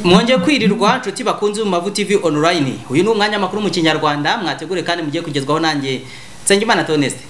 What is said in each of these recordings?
mwongeye kwirirwa nshuti bakunze mu mavu tv online uyu ni umwanya makuru mu kinyarwanda mwategure kandi mugiye kugezwaho nanjye nsengimana toneste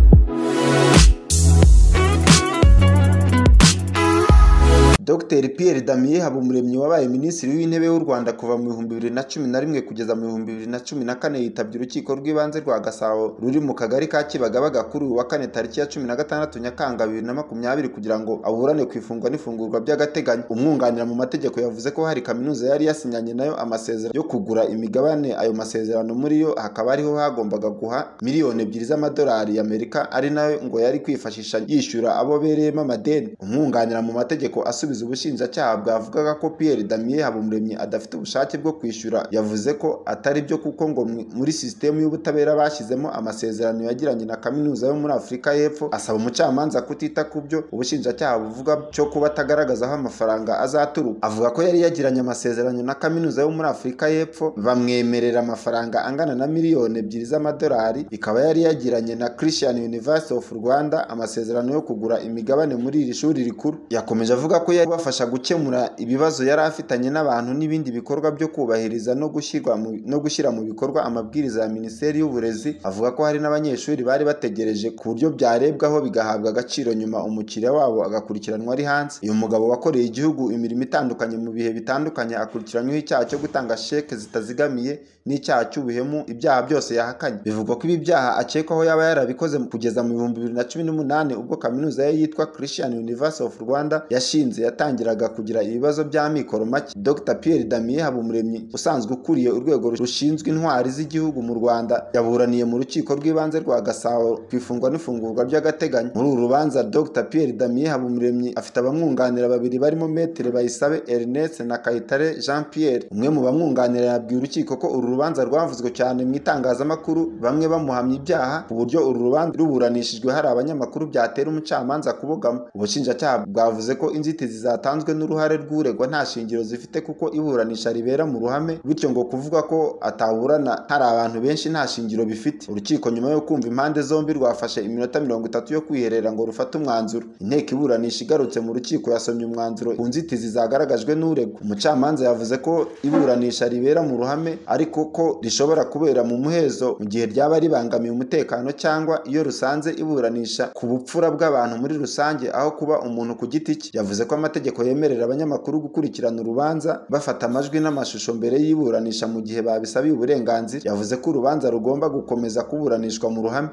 Dr Pierre Damien Habumuremyi wabaye minisitiri w'intebe w'u Rwanda kuva mu bihumbi bibiri na cumi na rimwe kugeza mu bihumbi bibiri na cumi na kane yitabye urukiko rw'ibanze rwa Gasabo ruri mu kagari ka Kibagabaga kuri uyu wa kane tariki ya cumi na gatandatu Nyakanga bibiri na makumyabiri kugira ngo aburane ku ifungwa n'ifungurwa by'agateganyo umwunganira mu mategeko yavuze ko hari kaminuza yari yasinyanye nayo amasezerano yo kugura imigabane ayo masezerano muri yo hakaba ariho hagombaga guha miliyoni ebyiri z'amadolari y'Amerika ari nayo ngo yari kwifashisha yishyura abo bereyemo amadeni umwunganira mu mategeko asubiza gusubiza ubushinjacyaha bwavugaga ko Pierre Damien Habumuremyi adafite ubushake bwo kwishyura yavuze ko atari byo kuko ngo muri sisitemu y'ubutabera bashyizemo amasezerano yagiranye na kaminuza yo muri Afurika y'Epfo asaba umucamanza kutita ku byo ubushinjacyaha buvuga cyo kuba atagaragaza aho amafaranga azaturuka avuga ko yari yagiranye amasezerano na kaminuza yo muri Afurika y'Epfo bamwemerera amafaranga angana na miliyoni ebyiri z'amadolari ikaba yari yagiranye na Christian University of Rwanda amasezerano yo kugura imigabane muri iri shuri rikuru yakomeje avuga ko yari kubafasha gukemura ibibazo yari afitanye n'abantu n'ibindi bikorwa byo kubahiriza no gushyirwa no gushyira mu bikorwa amabwiriza ya minisiteri y'uburezi avuga ko hari n'abanyeshuri bari bategereje ku buryo byarebwaho bigahabwa agaciro nyuma umukiriya wabo agakurikiranwa ari hanze uyu mugabo wakoreye igihugu imirimo itandukanye mu bihe bitandukanye akurikiranyweho icyaha cyo gutanga sheke zitazigamiye n'icyaha cy'ubuhemu ibyaha byose yahakanye bivugwa ko ibi byaha akekwaho yaba yarabikoze kugeza mu bihumbi bibiri na cumi n'umunani ubwo kaminuza ye yitwa Christian University of Rwanda yashinze yatangiraga kugira ibibazo bya mikoro make Dr Pierre Damien Habumuremyi usanzwe ukuriye urwego rushinzwe intwari z'igihugu mu Rwanda yaburaniye mu rukiko rw'ibanze rwa Gasabo ku ifungwa n'ifungurwa by'agateganyo muri uru rubanza Dr Pierre Damien Habumuremyi afite abamwunganira babiri barimo Metere Bayisabe Ernest na Kayitare Jean Pierre umwe mu bamwunganira yabwiye urukiko ko uru rubanza rwavuzwe cyane mu itangazamakuru bamwe bamuhamya ibyaha ku buryo uru rubanza ruburanishijwe hari abanyamakuru byatera umucamanza kubogama ubushinjacyaha bwavuze ko inzitizi zatanzwe n'uruhare rw'uregwa nta shingiro zifite kuko iburanisha ribera mu ruhame bityo ngo kuvuga ko ataburana hari abantu benshi nta shingiro bifite urukiko nyuma yo kumva impande zombi rwafashe iminota mirongo itatu yo kwiherera ngo rufate umwanzuro inteko iburanisha igarutse mu rukiko yasomye umwanzuro ku nzitizi zagaragajwe n'uregwa umucamanza yavuze ko iburanisha ribera mu ruhame ariko ko rishobora kubera mu muhezo mu gihe ryaba ribangamiye umutekano cyangwa iyo rusanze iburanisha ku bupfura bw'abantu muri rusange aho kuba umuntu ku giti cye yavuze ko amategeko amategeko yemerera abanyamakuru gukurikirana urubanza bafata amajwi n'amashusho mbere y'iburanisha mu gihe babisabiye uburenganzira yavuze ko urubanza rugomba gukomeza kuburanishwa mu ruhame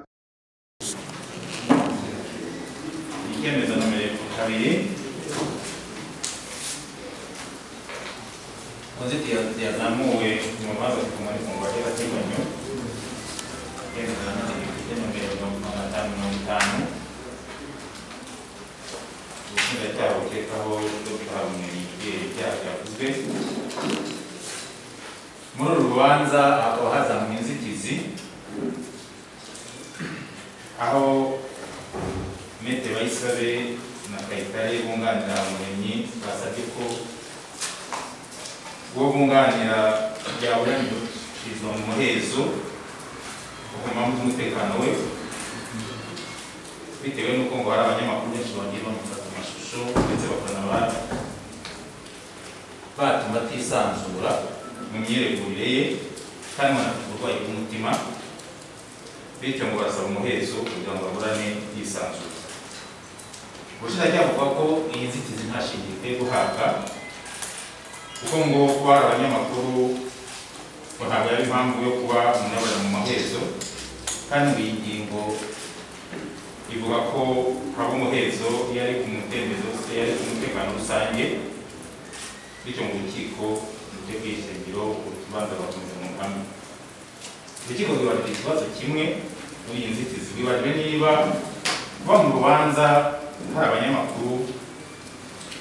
icyemezo nomero kabiri inzitizi yazamuwe mu mabanza ku mafunguro y'agateganyo icyemezo nomero mirongo itanu mirongo itanu ubushinjacyaha bukekaho dogita habumuremyi ibyeyi ibyaha byavuzwe muri uru rubanza hakaba hazamuye inzitizi aho mete bayisabe na kayitare bunganira habumuremyi basabye ko bwo bunganira byaburanishirizwa mu muhezo ku mpamvu z'umutekano we bitewe n'uko ngo hari abanyamakuru benshi bagiye bamufata amashusho ndetse bakanaba batuma atisanzura mu myiregurire ye kandi banafite uburwayi bw'umutima bityo ngo barasaba umuhezo kugira ngo baburane yisanzura ubushinjacyaha buvuga ko iyi nzitizi nta shingiro ikwiye guhabwa kuko ngo kuba hari abanyamakuru ngo ntabwo yari impamvu yo kuba umunyaburira mu mahezo kandi ngo iyi ngingo ivuga ko haba umuhezo iyo ari ku mutembezo se yari ku mutekano rusange bityo mu rukiko nibyo bwishingiro urubanza bakomeza mu ruhame urukiko rwibajije ikibazo kimwe muri iyi nzitizi rwibajije niba kuba mu rubanza hari abanyamakuru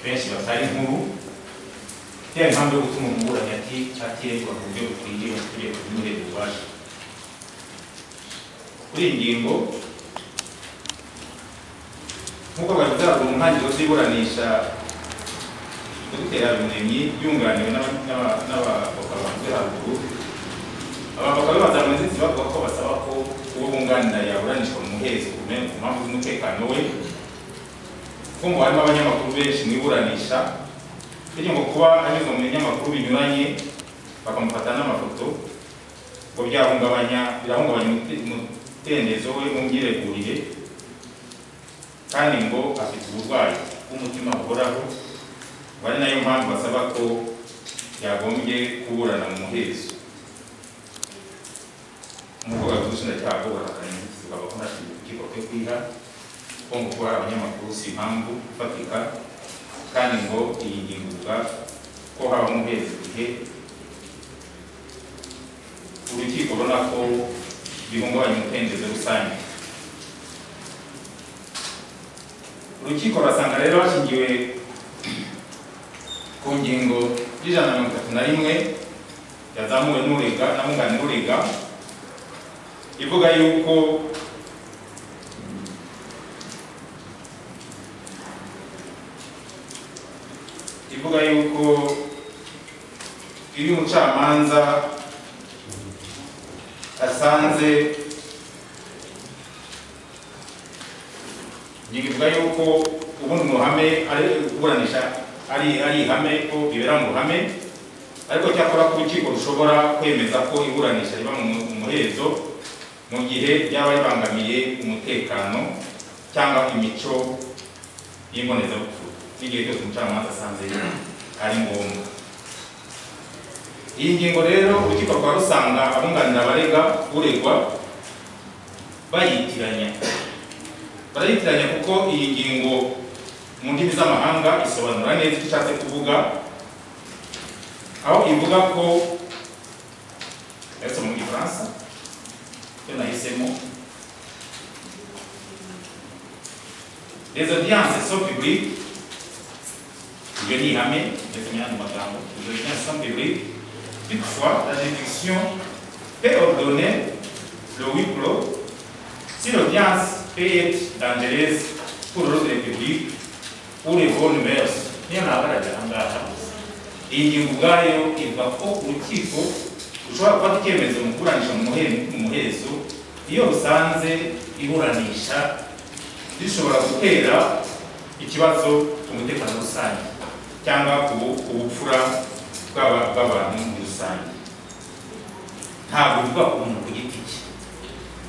benshi batari inkuru yaba impamvu yo gutuma umuburanyi ati atirengwa ku buryo bukwiye mu itegeko ry'umurego ububasha kuri iyi ngingo nk'uko bavuga mu ntangiriro z'iburanisha dogiteri habimuremyi yunganiwe n'abavoka bavuze haruguru abavoka be bazamura inzitizi bavuga ko basaba ko uwo bunganira yaburanishwa mu muhezo ku mpamvu z'umutekano we kuko ngo harimo abanyamakuru benshi mu iburanisha bityo ngo kuba anyuzwa mu binyamakuru binyuranye bakamufata n'amafoto ngo byahungabanya birahungabanya umute- umudendezo we mu myiregurire kandi ngo afite uburwayi bw'umutima buhoraho ngo ari nayo mpamvu basaba ko yagombye kuburana mu muhezo umukobwa w'ubushinjacyaha bwo bahakanye inzitizi babona urukiko rwe kwiha ko ngo kuba abanyamakuru si impamvu ifatika kandi ngo iyi ngingo ivuga ko haba umuheza igihe urukiko rubona ko bihungabanya umudendezo rusange urukiko rurasanga rero hashingiwe ku ngingo y'ijana na mirongo itatu na rimwe yazamuwe n'urega na munganira urega ivuga yuko ivuga yuko iyo umucamanza asanze ingingo ivuga yuko ubundi mu ruhame ari kuburanisha ari ari ihame ko bibera mu ruhame ariko cyakora ko urukiko rushobora kwemeza ko iburanisha riba mu mu muhezo mu gihe byaba bibangamiye umutekano cyangwa imico y'imbonezabukungu n'igihe cyose umucamanza asanze ari ngombwa iyi ngingo rero urukiko rukaba rusanga abunganira abarega uregwa bayitiranya barayitiranya kuko iyi ngingo mu ndimi z'amahanga isobanura neza icyo ishatse kuvuga aho ivuga ko yaretse mu gifaransa icyo nahisemo les audiences sont publiques iryo ni ihame ndetse n'ayandi magambo les audiences sont publiques toutefois la juridiction peut ordonner le huis clos si l'audience peut être dangereuse pour l'ordre public ou les bonnes mœurs niyo nabaraga aha ngaha iyi ngingo ubwayo ivuga ko urukiko rushobora gufata icyemezo mu kuburanisha mu muhe- mu muhezo iyo rusanze iburanisha rishobora gutera ikibazo ku mutekano rusange cyangwa ku bu- ku bupfura bw'aba- bw'abantu muri rusange ntabwo bivuga ku muntu ku giti cye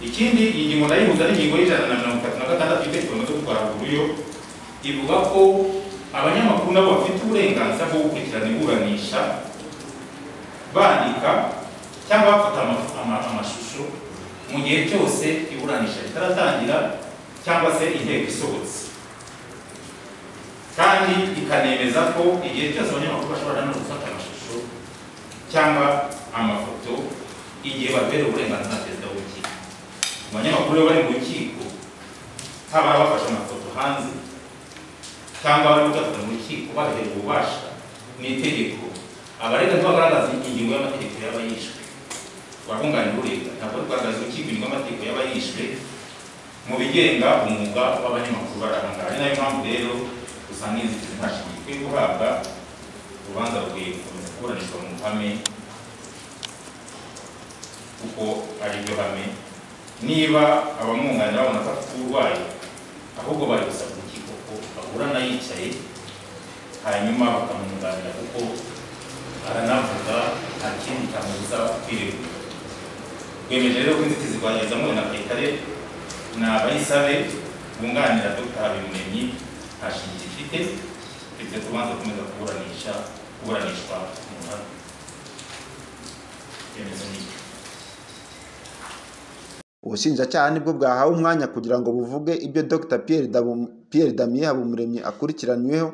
ikindi iyi ngingo ndayihuza n'ingingo y'ijana na mirongo itatu na gatandatu y'amategeko cyo gutwara buryo ivuga ko abanyamakuru nabo bafite uburenganzira bwo gukurikirana iburanisha bandika cyangwa bafata ama- ama- amashusho mu gihe cyose iburanisha ritaratangira cyangwa se inteko isohotse kandi ikanemeza ko igihe cyose abanyamakuru bashobora no gufata amashusho cyangwa amafoto igihe baberewe uburenganzira na perezida w'urukiko abanyamakuru iyo bari mu rukiko haba abafashe amafoto hanze cyangwa bari gufata mu rukiko bahereye ububasha mu itegeko abarega ntibagaragaza ingingo y'amategeko y'abayishwe ababunganira urega ntabwo bari kugaragaza urukiko ingingo y'amategeko y'abayishwe mu bigenga umwuga w'abanyamakuru barahangara ari nayo mpamvu rero usanga inzitizi nta shinge ikwiye guhabwa urubanza rukwiye gukomeza kuburanishwa mu ruhame kuko ari ryo hame niba abamwunganira babona ko afite uburwayi ahubwo bari gusaba urukiko ko baburana yicaye hanyuma bakamwunganira kuko aranavuga nta kindi kamubuza kwiregura rwemeje rero ko inzitizi rwagezamuwe na petare ni abayisabe bunganira dr habimuremyi nta shingiro ifite ndetse tubanza gukomeza kuburanisha kuburanishwa mu ruhame ibyemezo ni ibyo ubushinjacyaha nibwo bwahawe umwanya kugira ngo buvuge ibyo dr Pierre Dabu- Pierre Damien Habumuremyi akurikiranyweho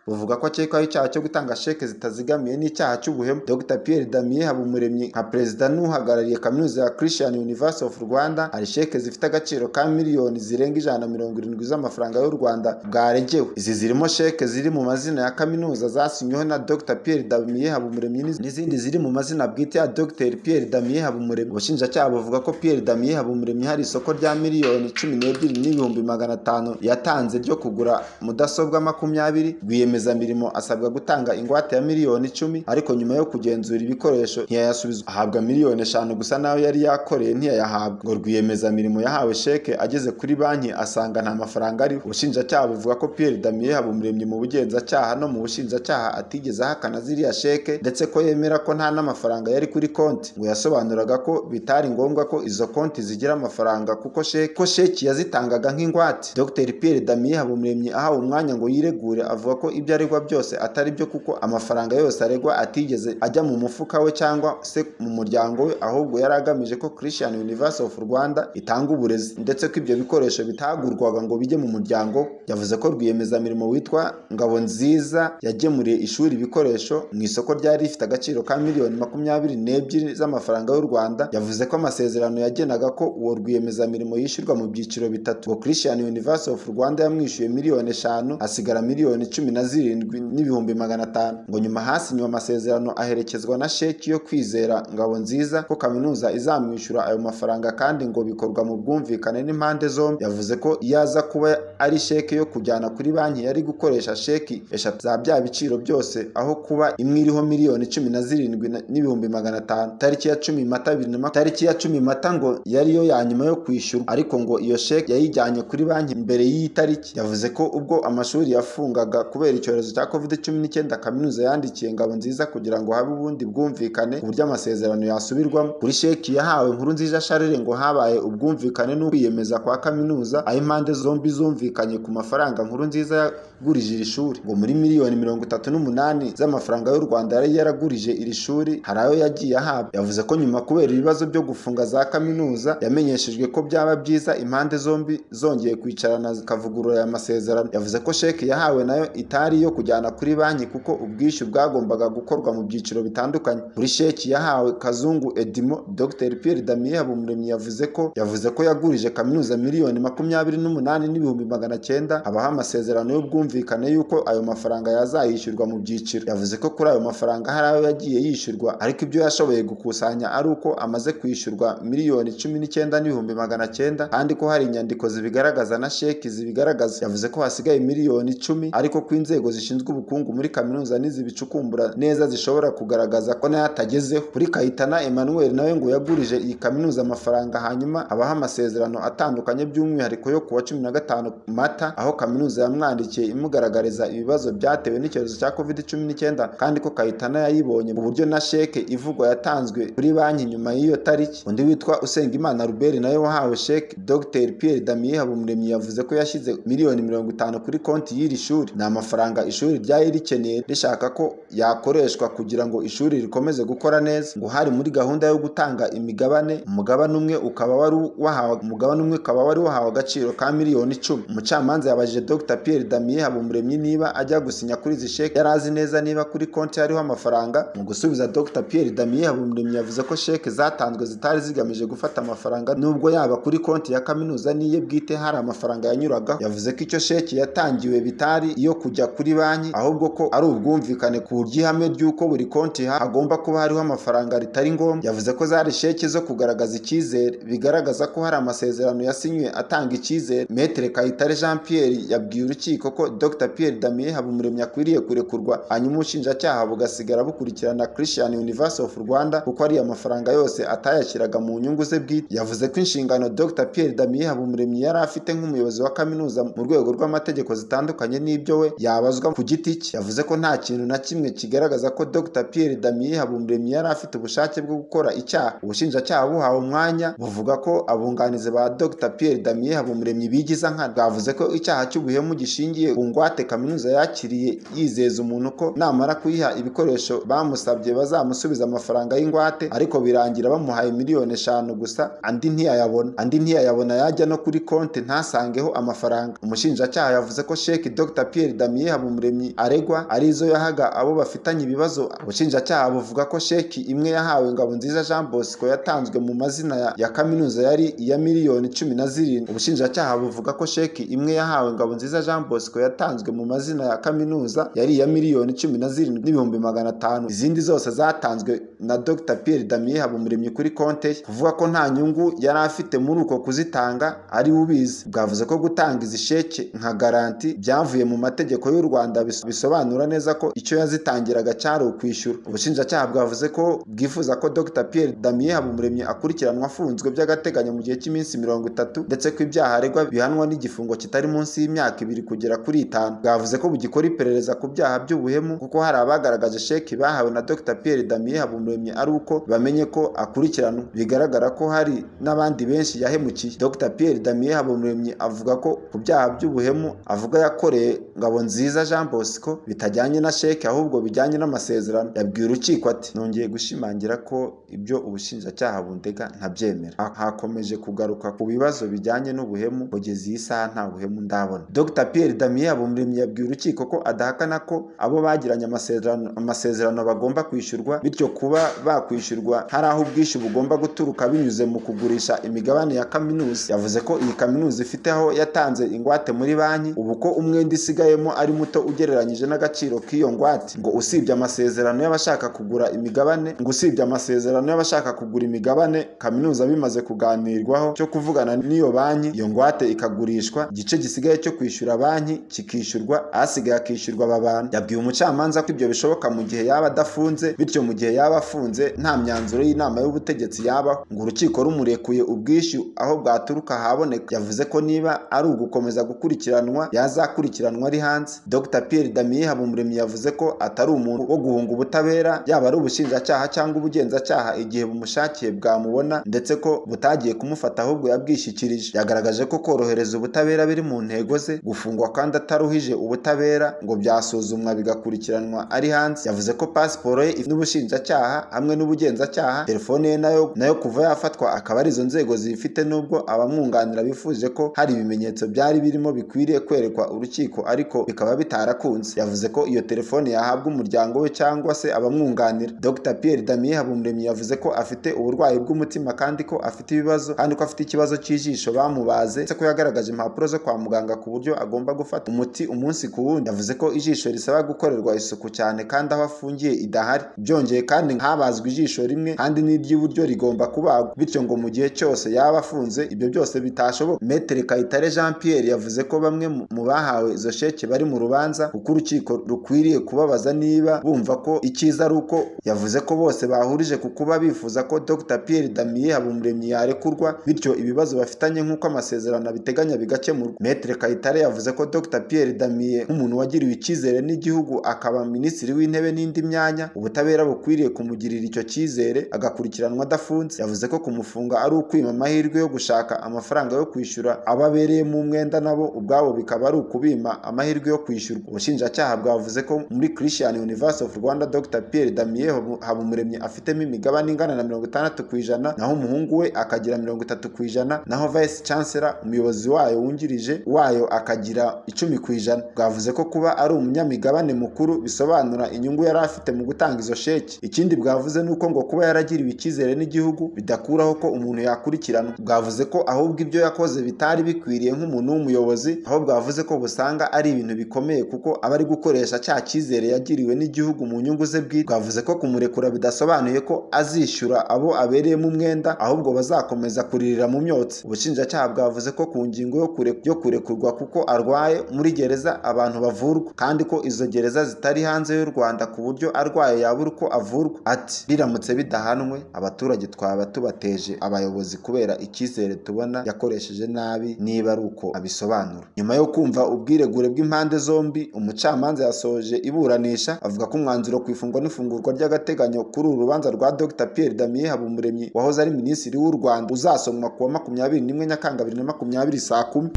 buvuga ko akekwaho icyaha cyo gutanga sheke zitazigamiye n'icyaha cy'ubuhemu dr Pierre Damien Habumuremyi nka perezida n'uhagarariye kaminuza ya Christian University of Rwanda hari sheke zifite agaciro ka miliyoni zirenga ijana na mirongo irindwi z'amafaranga y'u Rwanda bwaregewe izi zirimo sheke ziri mu mazina ya kaminuza zasinyweho na dr Pierre Damien Habumuremyi n'iz- n'izindi ziri mu mazina bwite ya dr Pierre Damien Habumuremyi ubushinjacyaha buvuga ko Pierre Damien Habumuremyi hari isoko rya miliyoni cumi n'ebyiri n'ibihumbi magana atanu yatanze ryo kugura mudasobwa makumyabiri rwiyemezamirimo rwiyemezamirimo asabwa gutanga ingwate ya miliyoni icumi ariko nyuma yo kugenzura ibikoresho ntiyayasubizwa ahabwa miliyoni eshanu gusa nayo yari yakoreye ntiyayahabwa ngo rwiyemezamirimo yahawe sheke ageze kuri banki asanga nta mafaranga ariho ubushinjacyaha buvuga ko Pierre Damien Habumuremyi mu bugenzacyaha no mu bushinjacyaha atigeze ahakana ziriya sheke ndetse ko yemera ko nta n'amafaranga yari kuri konti ngo yasobanuraga ko bitari ngombwa ko izo konti zigira amafaranga kuko sheke ko sheki yazitangaga nk'ingwate Dr Pierre Damien Habumuremyi ahawe umwanya ngo yiregure avuga ko ibyo aregwa byose atari byo kuko amafaranga yose aregwa atigeze ajya mu mufuka we cyangwa se mu muryango we ahubwo yari agamije ko Christian University of Rwanda itanga uburezi ndetse ko ibyo bikoresho bitagurwaga ngo bijye mu muryango we. yavuze ko rwiyemezamirimo witwa Ngabo nziza yagemuriye ishuri ibikoresho mu isoko ryari rifite agaciro ka miliyoni makumyabiri n'ebyiri z'amafaranga y'u Rwanda yavuze ko amasezerano yagenaga ko uwo rwiyemezamirimo yishyurwa mu byiciro bitatu ngo Christian University of Rwanda yamwishyuye miliyoni eshanu hasigara miliyoni cumi na zirindwi n'ibihumbi magana atanu ngo nyuma hasinywe amasezerano aherekezwa na sheki yo kwizera Ngabo nziza ko kaminuza izamwishyura ayo mafaranga kandi ngo bikorwa mu bwumvikane n'impande zombi yavuze ko iyo aza kuba ari sheki yo kujyana kuri banki yari gukoresha sheki eshatu za bya biciro byose aho kuba imwe iriho miliyoni cumi na zirindwi na- n'ibihumbi magana atanu tariki ya cumi mata bibiri na makumyabiri tariki ya cumi mata ngo yari yo ya nyuma yo kwishyurwa ariko ngo iyo sheki yayijyanye kuri banki mbere y'iyi tariki yavuze ko ubwo amashuri yafungaga kubera icyorezo cya covid cumi n'icyenda kaminuza yandikiye ngabo nziza kugira ngo habe ubundi bwumvikane ku buryo amasezerano yasubirwamo kuri sheki yahawe nkuru nziza sharire ngo habaye ubwumvikane n'ukwiyemeza kwa kaminuza aho impande zombi zumvikanye ku mafaranga nkuru nziza yagurije iri shuri ngo muri miliyoni mirongo itatu n'umunani z'amafaranga y'u rwanda yari yaragurije iri shuri hari ayo yagiye ahabwa yavuze ko nyuma kubera ibibazo byo gufunga za kaminuza yamenyeshejwe ko byaba byiza impande zombi zongeye kwicarana zikavugurura aya masezerano yavuze ko sheki yahawe nayo itari iyo kujyana kuri banki kuko ubwishyu bwagombaga gukorwa mu byiciro bitandukanye kuri sheki yahawe kazungu edimo dr pierre damien habumuremyi yavuze ko yavuze ko yagurije kaminuza miliyoni makumyabiri n'umunani n'ibihumbi magana cyenda habaho amasezerano y'ubwumvikane y'uko ayo mafaranga yazayishyurwa mu byiciro yavuze ko kuri ayo mafaranga hari ayo yagiye yishyurwa ariko ibyo yashoboye gukusanya ari uko amaze kwishyurwa miliyoni cumi n'icyenda n'ibihumbi magana cyenda kandi ko hari inyandiko zibigaragaza na sheki zibigaragaza yavuze ko hasigaye miliyoni icumi ariko ko inzego zishinzwe ubukungu muri kaminuza n'izibicukumbura neza zishobora kugaragaza ko nayo atagezeho kuri kayitana emmanuel nawe ngo yagurije iyi kaminuza amafaranga hanyuma habaho amasezerano atandukanye by'umwihariko yo kuwa cumi na gatanu mata aho kaminuza yamwandikiye imugaragariza ibibazo byatewe n'icyorezo cya covid cumi n'icyenda kandi ko kayitana yayibonye mu buryo na sheke ivugwa yatanzwe kuri banki nyuma y'iyo tariki undi witwa usengimana ruberi nawe wahawe sheke dr pierre damien habumuremyi yavuze ko yashyize miliyoni mirongo itanu kuri konti y'iri shuri ni amafaranga ishuri ryari rikeneye rishaka ko yakoreshwa kugira ngo ishuri rikomeze gukora neza ngo hari muri gahunda yo gutanga imigabane umugabane umwe ukaba wari wahawe umugabane umwe ukaba wari wahawe agaciro ka miliyoni icumi umucamanza yabajije dr pierre damien habumuremyi niba ajya gusinya kuri izi sheke yari azi neza niba kuri konti hariho amafaranga mu gusubiza dr pierre damien habumuremyi yavuze ko sheke zatanzwe zitari zigamije gufata amafaranga nubwo yaba kuri konti ya kaminuza n'iye bwite hari amafaranga yanyuragaho yavuze ko icyo sheke yatangiwe bitari iyo kujya kuri banki ahubwo ko ari ubwumvikane ku buryo ihame ry'uko buri konti ha- hagomba kuba hariho amafaranga ritari ngombwa yavuze ko zari sheke zo kugaragaza icyizere bigaragaza ko hari amasezerano yasinywe atanga icyizere metere kayitare jean pierre yabwiye urukiko ko dr pierre damien habumuremyi akwiriye kurekurwa hanyuma ubushinjacyaha bugasigara bukurikirana christian university of rwanda kuko ariyo mafaranga yose atayashyiraga mu nyungu ze bwite yavuze ko inshingano dr pierre damien habumuremyi yari afite nk'umuyobozi wa kaminuza mu rwego rw'amategeko zitandukanye n'ibyo we yabazwa ku giti cye yavuze ko nta kintu na kimwe kigaragaza ko dr pierre damien habumuremyi yari afite ubushake bwo gukora icyaha ubushinjacyaha buhawe umwanya buvuga ko abunganizi ba dr pierre damien habumuremyi bigiza nkana bwavuze ko icyaha cy'ubuhemu gishingiye ku ngwate kaminuza yakiriye yizeza umuntu ko namara kuyiha ibikoresho bamusabye bazamusubiza amafaranga y'ingwate ariko birangira bamuhaye miliyoni eshanu gusa andi ntiyayabona andi ntiyayabona yajya no kuri konti ntasangeho amafaranga umushinjacyaha yavuze ko sheki dr pierre damien habumuremyi aregwa ari izo yahaga abo bafitanye ibibazo ubushinjacyaha buvuga ko sheki imwe yahawe ngabo nziza jean bosco yatanzwe mu mazina ya, ya kaminuza yari iya miliyoni cumi na zirindwi ubushinjacyaha buvuga ko sheki imwe yahawe ngabo nziza jean bosco yatanzwe mu mazina ya kaminuza yari iya miliyoni cumi na zirindwi n'ibihumbi magana atanu izindi zose zatanzwe na dr pierre damien habumuremyi kuri konte ye kuvuga ko nta nyungu yari afite muri uko kuzitanga ari we ubizi bwavuze ko gutanga izi sheke nka garanti byavuye mu mategeko y'u y'u Rwanda bis- bisobanura neza ko icyo yazitangiraga cyari ukwishyura ubushinjacyaha bwavuze ko bwifuza ko Dr Pierre Damien Habumuremyi akurikiranwa afunzwe by'agateganyo mu gihe cy'iminsi mirongo itatu ndetse ko ibyaha aregwa bihanwa n'igifungo kitari munsi y'imyaka ibiri kugera kuri itanu bwavuze ko bugikora iperereza ku byaha by'ubuhemu kuko hari abagaragaje sheki bahawe na Dr Pierre Damien Habumuremyi ari uko bamenye ko akurikiranwa bigaragara ko hari n'abandi benshi yahemukiye Dr Pierre Damien Habumuremyi avuga ko ku byaha by'ubuhemu avuga yakoreye Ngabonziza Jean Bosco bitajyanye na sheki ahubwo bijyanye n'amasezerano yabwiye urukiko ati nongeye gushimangira ko ibyo ubushinjacyaha bundega ntabyemera Ha- hakomeje kugaruka ku bibazo bijyanye n'ubuhemu kugeza iyi saha nta buhemu ndabona Dr Pierre Damien Habumuremyi yabwiye urukiko ko adahakana ko abo bagiranye amasezerano amasezerano bagomba kwishyurwa bityo kuba bakwishyurwa hari aho ubwishyu bugomba guturuka binyuze mu kugurisha imigabane ya kaminuza yavuze ko iyi kaminuza ifite aho yatanze ingwate muri banki ubu ko umwenda isigayemo ari muto ugereranyije n'agaciro k'iyo ngwate ngo usibye amasezerano y'abashaka kugura imigabane ngo usibye amasezerano y'abashaka kugura imigabane kaminuza bimaze kuganirwaho cyo kuvugana n'iyo banki iyo ngwate ikagurishwa igice gisigaye cyo kwishyura banki kikishyurwa asigaye akishyurwa aba bantu yabwiye umucamanza ko ibyo bishoboka mu gihe yaba adafunze bityo mu gihe yaba afunze nta myanzuro y'inama y'ubutegetsi yabaho ngo urukiko rumurekuye ubwishyu aho bwaturuka haboneka yavuze ko niba ari ugukomeza gukurikiranwa yazakurikiranwa ari hanze Dr Pierre Damien Habumuremyi yavuze ko atari umuntu wo guhunga ubutabera yaba ari ubushinjacyaha cyangwa ubugenzacyaha igihe bumushakiye bwamubona ndetse ko butagiye kumufata ahubwo yabwishyikirije yagaragaje ko korohereza ubutabera biri mu ntego ze gufungwa kandi ataruhije ubutabera ngo byasuzumwa bigakurikiranwa ari hanze yavuze ko pasiporo ye n'ubushinjacyaha hamwe n'ubugenzacyaha telefone ye nayo nayo kuva yafatwa akaba arizo nzego ziyifite nubwo abamwunganira bifuje ko hari ibimenyetso byari birimo bikwiriye kwerekwa urukiko ariko bikaba bitarakunze yavuze ko iyo telefone yahabwa umuryango we cyangwa se abamwunganira Dr Pierre Damien Habumuremyi yavuze ko afite uburwayi bw'umutima kandi ko afite ibibazo kandi ko afite ikibazo cy'ijisho bamubaze ndetse ko yagaragaje impapuro zo kwa muganga ku buryo agomba gufata umuti umunsi ku wundi yavuze ko ijisho risaba gukorerwa isuku cyane kandi aho afungiye idahari byongeye kandi habazwe ijisho rimwe kandi n'iry'iburyo rigomba kubagwa bityo ngo mu gihe cyose yaba afunze ibyo byose bitashoboka Metere Kayitare Jean Pierre yavuze ko bamwe mu- mu bahawe izo sheke bari mu rubanza kuko urukiko rukwiriye kubabaza niba bumva ko icyiza ari uko yavuze ko bose bahurije ku kuba bifuza ko Dr Pierre Damien Habumuremyi yarekurwa bityo ibibazo bafitanye nk'uko amasezerano abiteganya bigakemurwa Metere Kayitare yavuze ko Dr Pierre Damien nk'umuntu wagiriwe icyizere n'igihugu akaba minisitiri w'intebe n'indi myanya ubutabera bukwiriye kumugirira icyo cyizere agakurikiranwa adafunze yavuze ko kumufunga ari ukwima amahirwe yo gushaka amafaranga yo kwishyura ababereyemo umwenda nabo ubwabo bikaba ari ukubima amahirwe yo kwishyurwa ubushinjacyaha bwavuze ko muri Christian University of Rwanda Dr Pierre Damien Habu- Habumuremyi afitemo imigabane ingana na mirongo itandatu ku ijana naho umuhungu we akagira mirongo itatu ku ijana naho Vice Chancellor umuyobozi wayo wungirije wayo akagira icumi ku ijana bwavuze ko kuba ari umunyamigabane mukuru bisobanura inyungu yari afite mu gutanga izo sheki ikindi bwavuze ni uko ngo kuba yaragiriwe icyizere n'igihugu bidakuraho ko umuntu yakurikirana bwavuze ko ahubwo ibyo yakoze bitari bikwiriye nk'umuntu w'umuyobozi aho bwavuze ko busanga ari ibintu bikomeye kuko aba ari gukoresha cya cyizere yagiriwe n'igihugu mu nyungu ze bwite bwavuze ko kumurekura bidasobanuye ko azishyura abo abereyemo umwenda ahubwo bazakomeza kuririra mu myotsi ubushinjacyaha bwavuze ko ku ngingo yo kure- yo kurekurwa kuko arwaye muri gereza abantu bavurwa kandi ko izo gereza zitari hanze y'u Rwanda ku buryo arwaye yabura uko avurwa ati biramutse bidahanwe abaturage twaba tubateje abayobozi kubera icyizere tubona yakoresheje nabi niba ari uko abisobanura nyuma yo kumva ubwiregure bw'impande zombi umucamanza yasoje iburanisha avuga ko umwanzuro ku ifungwa n'ifungurwa ry'agateganyo kuri uru rubanza rwa Dr Pierre Damien Habumuremyi wahoze ari minisitiri w'u Rwanda uzasomwa ku wa makumyabiri n'imwe Nyakanga bibiri na makumyabiri saa kumi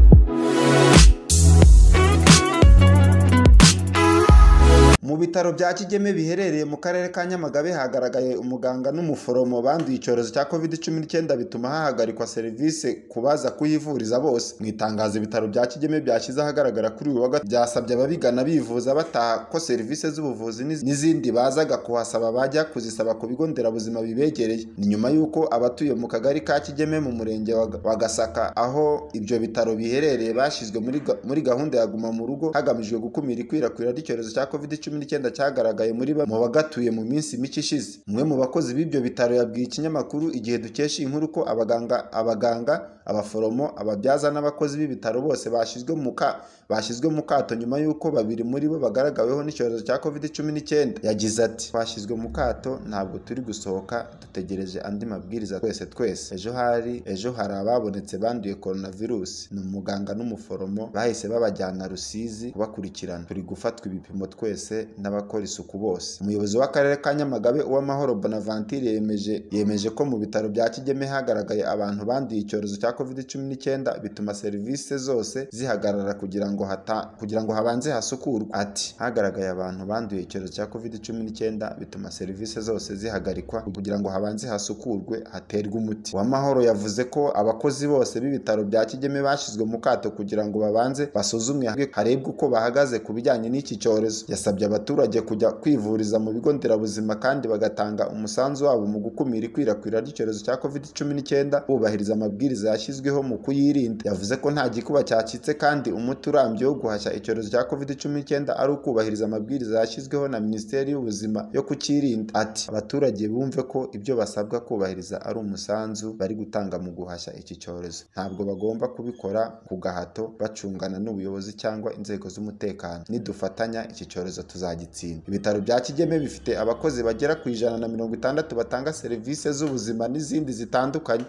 Mu bitaro bya Kigeme biherereye mu karere ka Nyamagabe hagaragaye umuganga n'umuforomo banduye icyorezo cya COVID-19 bituma hahagarikwa serivisi ku baza kuhivuriza bose. Mu itangazo ibitaro bya Kigeme byashyize ahagaragara kuri uyu wa gatatu byasabye ababigana bivuza bataha ko serivisi z'ubuvuzi n'iz- n'izindi bazaga kuhasaba bajya kuzisaba ku bigo nderabuzima bibegereye. Ni nyuma y'uko abatuye mu kagari ka Kigeme mu murenge wa Ga- wa Gasaka aho ibyo bitaro biherereye bashyizwe muri ga- muri gahunda ya guma mu rugo hagamijwe gukumira ikwirakwira ry'icyorezo cya COVID-19 n'icyenda cyagaragaye muri bamwe mu bagatuye mu minsi mike ishize umwe mu bakozi b'ibyo bitaro yabwiye ikinyamakuru igihe dukesha inkuru ko abaganga abaganga abaforomo ababyaza n'abakozi b'ibitaro bose bashyizwe mu ka bashyizwe mu kato nyuma y'uko babiri muri bo bagaragaweho n'icyorezo cya covid cumi n'icyenda yagize ati twashyizwe mu kato ntabwo turi gusohoka dutegereje andi mabwiriza twese twese ejo hari ejo hari ababonetse banduye coronavirusi ni umuganga n'umuforomo bahise babajyana rusizi kubakurikirana turi gufatwa ibipimo twese n'abakora isuku bose umuyobozi w'akarere ka nyamagabe uw'amahoro bonaventure yemeje yemeje ko mu bitaro bya kigeme hagaragaye abantu banduye icyorezo cya covid cumi n'icyenda bituma serivisi zose zihagarara kugira ngo hata kugira ngo habanze hasukurwe ati hagaragaye abantu banduye icyorezo cya covid cumi n'icyenda bituma serivisi zose zihagarikwa kugira ngo habanze hasukurwe haterwe umuti uwamahoro yavuze ko abakozi bose b'ibitaro bya kigeme bashyizwe mu kato kugira ngo babanze basuzumwe harebwe uko bahagaze ku bijyanye n'iki cyorezo yasabye abaturage kujya kwivuriza mu bigo nderabuzima kandi bagatanga umusanzu wabo mu gukumira ikwirakwira ry'icyorezo cya covid cumi n'icyenda bubahiriza amabwiriza yashyizweho mu kuyirinda yavuze ko nta gikuba cyacitse kandi umuti urambye wo guhashya icyorezo cya covid cumi n'icyenda ari ukubahiriza amabwiriza yashyizweho na minisiteri y'ubuzima yo kukirinda ati abaturage bumve ko ibyo basabwa kubahiriza ari umusanzu bari gutanga mu guhashya iki cyorezo ntabwo bagomba kubikora ku gahato bacungana n'ubuyobozi cyangwa inzego z'umutekano nidufatanya iki cyorezo tuzagitsinda ibitaro bya kigeme bifite abakozi bagera ku ijana na mirongo itandatu batanga serivisi z'ubuzima n'izindi zitandukanye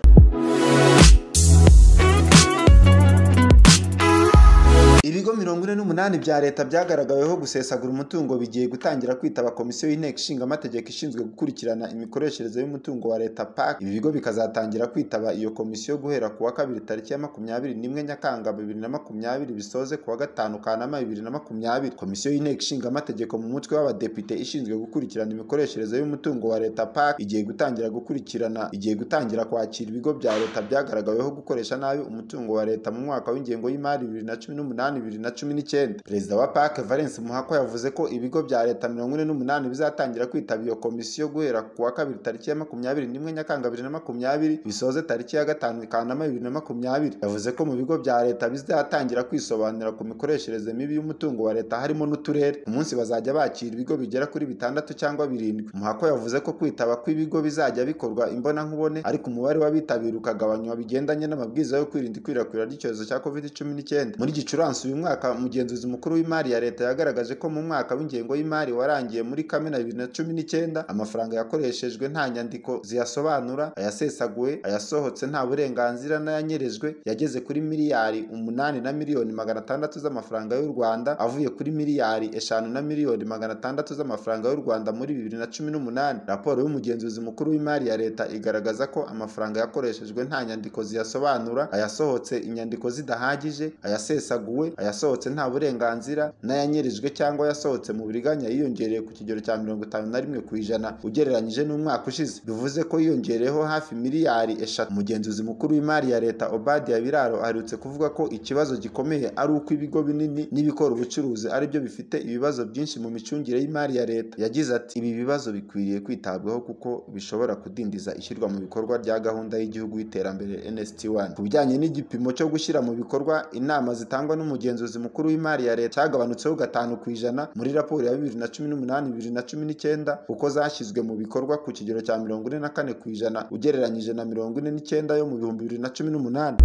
ibigo mirongo ine n'umunani bya leta byagaragaweho gusesagura umutungo bigiye gutangira kwitaba komisiyo y'inteko ishinga amategeko ishinzwe gukurikirana imikoreshereze y'umutungo wa leta PAC ibi bigo bikazatangira kwitaba iyo komisiyo guhera ku wa kabiri tariki ya makumyabiri n'imwe nyakanga bibiri na makumyabiri bisoze ku wa gatanu kanama bibiri na makumyabiri komisiyo y'inteko ishinga amategeko mu mutwe w'abadepite ishinzwe gukurikirana imikoreshereze y'umutungo wa leta PAC igiye gutangira gukurikirana igiye gutangira kwakira ibigo bya leta byagaragaweho gukoresha nabi umutungo wa leta mu mwaka w'ingengo y'imari bibiri na cumi n'umunani bibiri na cumi n'icyenda perezida wa PAC Valence Muhako yavuze ko ibigo bya leta mirongo ine n'umunani bizatangira kwitaba iyo komisiyo guhera ku wa kabiri tariki ya makumyabiri n'imwe nyakanga bibiri na makumyabiri bisoze tariki ya gatanu kanama bibiri na makumyabiri yavuze ko mu bigo bya leta bizatangira kwisobanura ku mikoreshereze mibi y'umutungo wa leta harimo n'uturere umunsi bazajya bakira ibigo bigera kuri bitandatu cyangwa birindwi Muhako yavuze ko kwitaba kw'ibigo bizajya bikorwa imbonankubone ariko umubare w'abitabira ukagabanywa bigendanye n'amabwiriza yo kwirinda ikwirakwira ry'icyorezo cya covid cumi n'icyenda muri gicurasi uyu mwaka umugenzuzi mukuru w'imari ya leta yagaragaje ko mu mwaka w'ingengo y'imari warangiye muri kamena bibiri na cumi n'icyenda amafaranga yakoreshejwe nta nyandiko ziyasobanura ayasesaguwe ayasohotse nta burenganzira n'ayanyerejwe yageze kuri miliyari umunani na miliyoni magana atandatu z'amafaranga y'u rwanda avuye kuri miliyari eshanu na miliyoni magana atandatu z'amafaranga y'u rwanda muri bibiri na cumi n'umunani raporo y'umugenzuzi mukuru w'imari ya leta igaragaza ko amafaranga yakoreshejwe nta nyandiko ziyasobanura ayasohotse inyandiko zidahagije ayasesaguwe ayasohotse nta burenganzira n'ayanyirijwe cyangwa yasohotse mu buriganya yiyongereye ku kigero cya mirongo itanu na rimwe ku ijana ugereranyije n'umwaka ushize bivuze ko yiyongereyeho hafi miliyari eshatu umugenzuzi mukuru w'imari ya leta obadiya biraro aherutse kuvuga ko ikibazo gikomeye ari uko ibigo binini n'ibikora ubucuruzi ari byo bifite ibibazo byinshi mu micungire y'imari ya leta yagize ati ibi bibazo bikwiriye kwitabwaho kuko bishobora kudindiza ishyirwa mu bikorwa rya gahunda y'igihugu y'iterambere NST1 ku bijyanye n'igipimo cyo gushyira mu bikorwa inama zitangwa n'umugenzuzi umugenzuzi mukuru w'imari ya leta cyagabanutseho gatanu ku ijana muri raporo ya bibiri na cumi n'umunani bibiri na cumi n'icyenda kuko zashyizwe mu bikorwa ku kigero cya mirongo ine na kane ku ijana ugereranyije na mirongo ine n'icyenda yo mu bihumbi bibiri na cumi n'umunani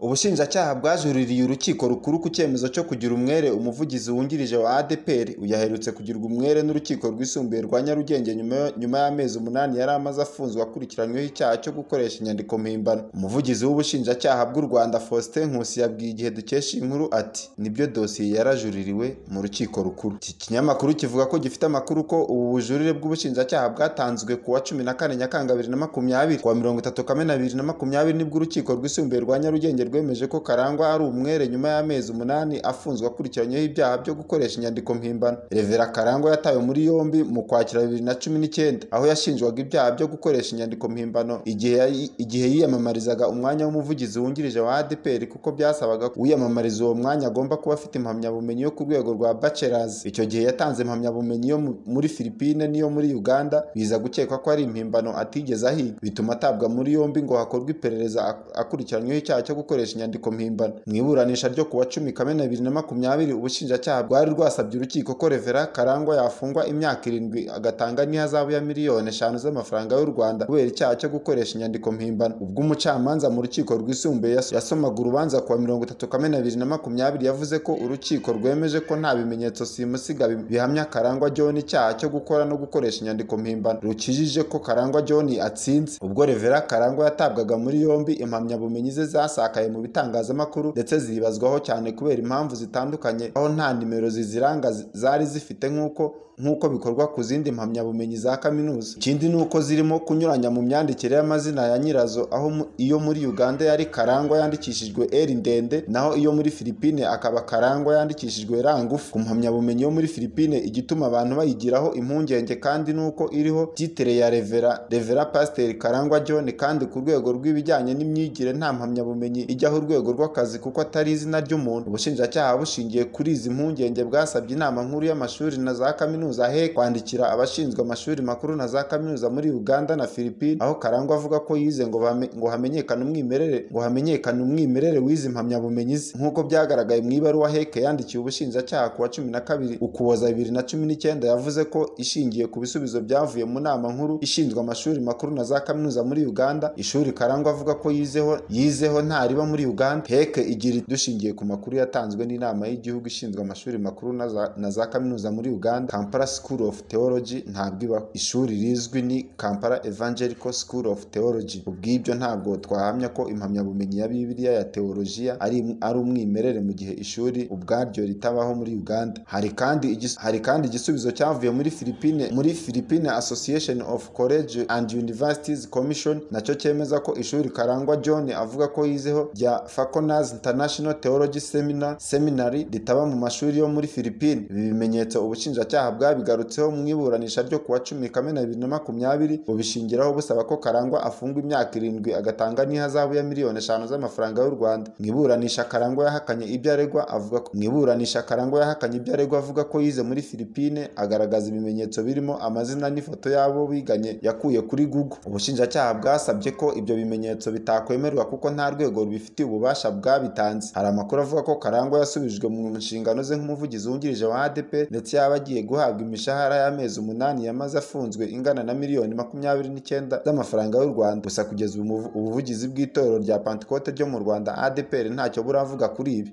ubushinjacyaha bwajuririye urukiko rukuru ku cyemezo cyo kugira umwere umuvugizi wungirije wa ADPR uyu aherutse kugirwa umwere n'urukiko rwisumbuye rwa Nyarugenge nyuma nyuma y'amezi umunani yari amaze afunzwe akurikiranyweho icyaha cyo gukoresha inyandiko mpimbano umuvugizi w'ubushinjacyaha bw'u Rwanda Faustin Nkusi yabwiye igihe dukesha inkuru ati nibyo dosiye yarajuririwe mu rukiko rukuru iki kinyamakuru kivuga ko gifite amakuru ko ubu bujurire bw'ubushinjacyaha bwatanzwe ku wa cumi na kane Nyakanga bibiri na makumyabiri ku wa mirongo itatu Kamena bibiri na makumyabiri nibwo urukiko rwisumbuye rwa Nyarugenge rwemeje ko Karangwa ari umwere nyuma y'amezi umunani afunzwe akurikiranyweho ibyaha byo gukoresha inyandiko mpimbano Revera Karangwa yatawe muri yombi mu kwakira bibiri na cumi n'icyenda aho yashinjwaga ibyaha byo gukoresha inyandiko mpimbano igihe igihe yiyamamarizaga umwanya w'umuvugizi wungirije wa ADPR kuko byasabaga ko uwiyamamariza uwo mwanya agomba kuba afite impamyabumenyi yo ku rwego rwa bachelors icyo gihe yatanze impamyabumenyi yo muri Philippines n'iyo muri Uganda biza gukekwa ko ari impimbano atigeze ahiga bituma atabwa muri yombi ngo hakorwe iperereza akurikiranyweho icyaha cyo gukoresha gukoresha inyandiko mpimbano mu iburanisha ryo ku wa cumi kamena bibiri na makumyabiri ubushinjacyaha bwari rwasabye urukiko ko revera karangwa yafungwa imyaka irindwi agatanga n'ihazabu ya miliyoni eshanu z'amafaranga y'u rwanda kubera icyaha cyo gukoresha inyandiko mpimbano ubwo umucamanza mu rukiko rwisumbuye yas- yasomaga urubanza ku wa mirongo itatu kamena bibiri na makumyabiri yavuze ko urukiko rwemeje ko nta bimenyetso simusiga bi- bihamya karangwa john icyaha cyo gukora no gukoresha inyandiko mpimbano rukijije ko karangwa john atsinze ubwo revera karangwa yatabwaga muri yombi impamyabumenyi ze zasakaye mu bitangazamakuru ndetse zibazwaho cyane kubera impamvu zitandukanye aho nta nimero ziziranga zi- zari zifite nk'uko nk'uko bikorwa ku zindi mpamyabumenyi za kaminuza ikindi ni uko zirimo kunyuranya mu myandikire y'amazina ya nyirazo aho mu- iyo muri uganda yari karangwa yandikishijwe eri ndende naho iyo muri filipine akaba karangwa yandikishijwe rangufu ku mpamyabumenyi yo muri filipine igituma abantu bayigiraho impungenge kandi ni uko iriho titire ya revera revera pasiteri karangwa john kandi ku rwego rw'ibijyanye n'imyigire nta mpamyabumenyi ijyaho urwego rw'akazi kuko atari izina ry'umuntu ubushinjacyaha bushingiye kuri izi mpungenge bwasabye inama nkuru y'amashuri na za kaminuza he kwandikira abashinzwe amashuri makuru na za kaminuza muri uganda na filipine aho karangwa avuga ko yize ngo bame- ngo hamenyekane umwimerere ngo hamenyekane umwimerere w'izi mpamyabumenyi ze nk'uko byagaragaye mu ibaruwa heke yandikiye ubushinjacyaha ku wa cumi na kabiri ukuboza bibiri na cumi n'icyenda yavuze ko ishingiye ku bisubizo byavuye mu nama nkuru ishinzwe amashuri makuru na za kaminuza muri uganda ishuri karangwa avuga ko yizeho yizeho ntariba muri uganda heke igira iti, dushingiye ku makuru yatanzwe n'inama y'igihugu ishinzwe amashuri makuru na za- na za kaminuza muri uganda kampala school of theology ntabwo ibaho ishuri rizwi ni kampala evangelical school of theology ubw'ibyo ntabwo twahamya ko impamyabumenyi ya bibiliya ya teolojiya ari ari umwimerere mu gihe ishuri ubwaryo ritabaho muri uganda hari kandi igis- hari kandi igisubizo cyavuye muri filipine muri filipine association of college and universities commission nacyo cyemeza ko ishuri karangwa john avuga ko yizeho rya faconas international theology seminar seminary ritaba mu mashuri yo muri filipine ibi bimenyetso ubushinjacyaha bwabigarutseho mu iburanisha ryo ku wa cumi kamena bibiri na makumyabiri bubishingiraho busaba ko karangwa afungwa imyaka irindwi agatanga n'ihazabu ya miliyoni eshanu z'amafaranga y'u rwanda mu iburanisha karangwa yahakanye ibyo aregwa avuga ko mu iburanisha karangwa yahakanye ibyo aregwa avuga ko yize muri filipine agaragaza ibimenyetso birimo amazina n'ifoto y'abo biganye yakuye kuri google ubushinjacyaha bwasabye ko ibyo bimenyetso bitakwemerwa kuko nta rwego rubifitiye ububasha bwabitanze hari amakuru avuga ko karangwa yasubijwe mu nshingano ze nk'umuvugizi wungirije wa adp ndetse yaba agiye guhabwa imishahara y'amezi umunani yamaze afunzwe ingana na miliyoni makumyabiri n'icyenda z'amafaranga y'u rwanda gusa kugeza ubu umuvu- ubuvugizi bw'itorero rya pantekote ryo mu rwanda adpr ntacyo buravuga kuri ibi